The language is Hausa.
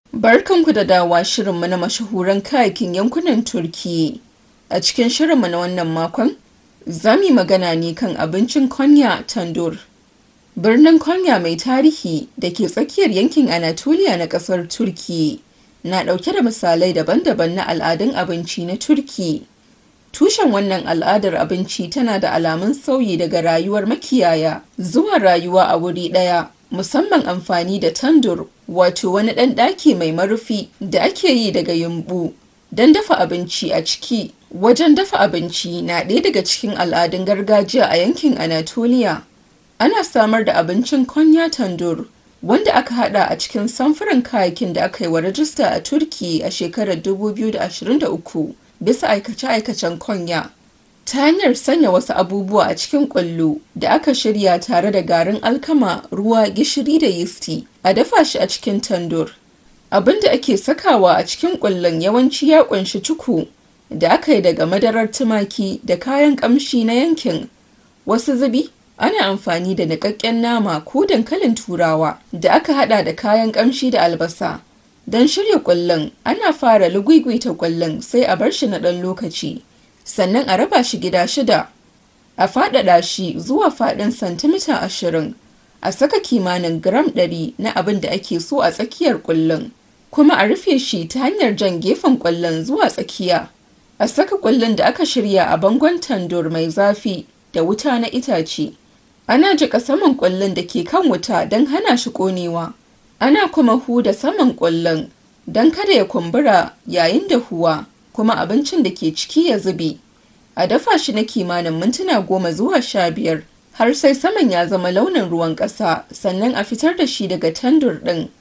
Barkanku da dawowa shirinmu na mashahuran kayakin yankunan Turkiyya. A cikin shirinmu na wannan makon, za mu yi magana ne kan abincin Konya Tandur. Birnin Konya mai tarihi da ke tsakiyar yankin Anatolia na ƙasar Turkiyya na ɗauke da misalai daban-daban na al'adun abinci na Turkiyya. Tushen wannan al'adar abinci tana da alamun sauyi daga rayuwar makiyaya zuwa rayuwa a wuri ɗaya, musamman amfani da tandur, wato wani ɗan ɗaki mai marufi da ake yi daga yumɓu don dafa abinci a ciki. Wajen dafa abinci na ɗaya daga cikin al'adun gargajiya a yankin Anatolia. Ana samar da abincin Konya Tandur, wanda aka haɗa a cikin samfuran kayakin da aka yi wa rajista a Turkiyya a shekarar 2023. bisa aikace-aikacen konya ta hanyar sanya wasu abubuwa a cikin ƙwallo da aka shirya tare da garin alkama ruwa gishiri da yisti a dafa shi a cikin tandur abin da ake sakawa a cikin ƙwallon yawanci ya ƙunshi cuku da aka yi daga madarar tumaki da kayan ƙamshi na yankin wasu zubi ana amfani da niƙaƙƙen nama ko dankalin turawa da aka haɗa da kayan ƙamshi da albasa Don shirya ƙwallon, ana fara lugwigwita ƙwallon sai a bar shi na ɗan lokaci, sannan a raba shi gida shida. A faɗaɗa shi zuwa faɗin santimita ashirin, a saka kimanin gram ɗari na abin da ake so a tsakiyar ƙwallon, kuma a rufe shi ta hanyar jan gefen ƙwallon zuwa tsakiya. A saka ƙwallon da aka shirya a bangon tandur mai zafi da wuta na itace. Ana jiƙa saman ƙwallon da ke kan wuta don hana shi ƙonewa. ana kuma huda saman ƙwallon don kada ya kumbura yayin da huwa kuma abincin da ke ciki ya zube a dafa shi na kimanin mintuna goma zuwa sha biyar har sai saman ya zama launin ruwan ƙasa sannan a fitar da shi daga tandur ɗin